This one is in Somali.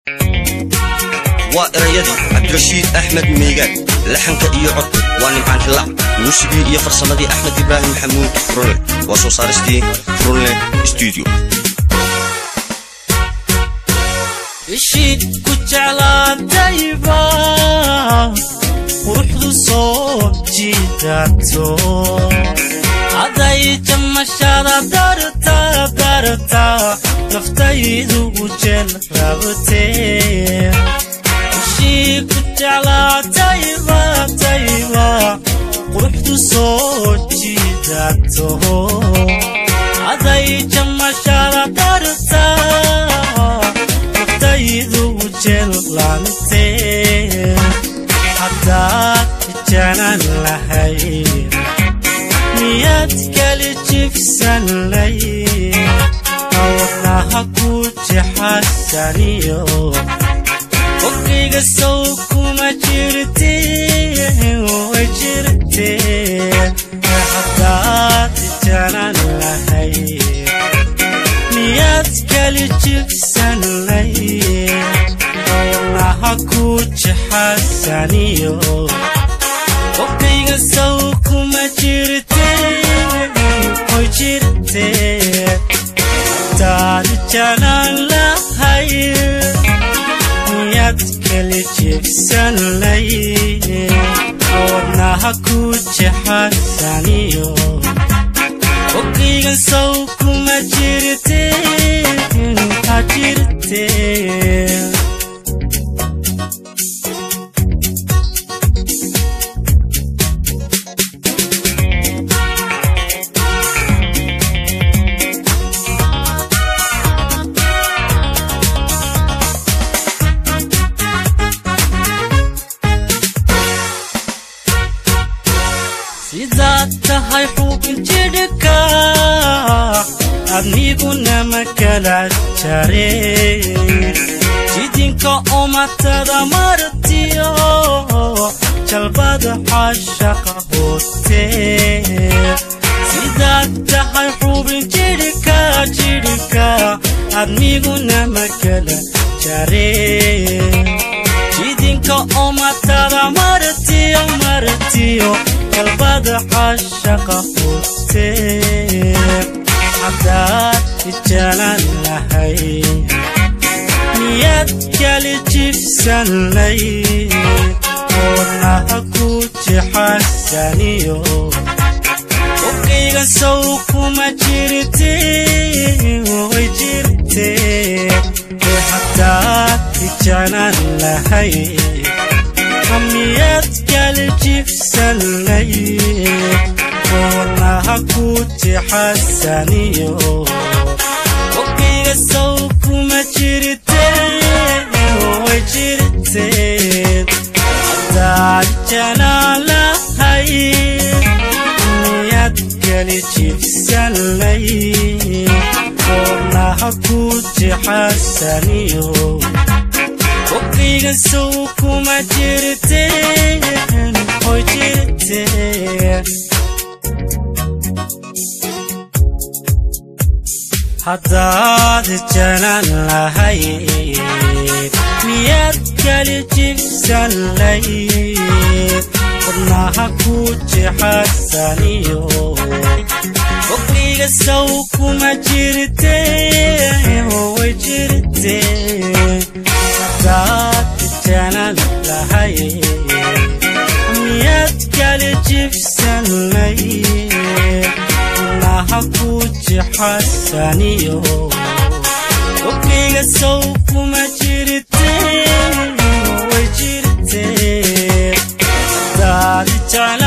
waa erayadii cabdirashiid axmed meegaan laxanka iyo codka waa nimcaan hilac muusigii iyo farsamadii axmed ibraahim maxamuud furunle waa soo saaristii furunle stuudio ishiid ku jeclaatayba quruxdu soo jiidato haday jamashada darta darta naftaydu u jeel rabtee ishii ku jeclaatayba tayba quruxdu soo jiidato haday jamashada darta naftaydu u jeellantee haddaad janan lahay miyaad kali jibsan lay wadnaha ku jexasaniyo qofkayga sow kuma jirte way jirte haddaad janan lahay miyaad kali jibsan lay wadnaha ku jexasaniyo qofkayga sow kuma jirte way jirte hadaad janan lahay miyaad kali jibsan lay wadnaha ku jexasaniyo qofkayga sow kuma jirte ha jirte sidaad tahay xubin jidhka adniguna ma kala jare jidinka umatada martiyo jalbada xashaqa hooste sidaad tahay xubin jidhka jidhka adniguna ma kala jare jidinka umatada martiyo martiyo qalbada xashaqa hooste haddaad ijalan lahay miyaad kali jibsan lay wadnaha ku jexasaniyo qofkayga sow kuma jirte way jirte haddaad ijalan lahay miyaad kali jibsan lay wadnaha ku jexasaniyo qofkayga sow kuma jirte way jirte haddaad jalaan lahay miyaad kali jibsan lay wadnaha ku jexasaniyo qofkayga sow kuma jirte way jirte haddaad janan lahay miyaad kali jibsan lay wadnaha ku jexasaniyo qofkayga sow kuma jirte way jirte haddaad janan lahay miyaad kali jibsan lay wadnaha ku jexasaniyo qofkayga sow kuma jirte way jirte haddaad jecla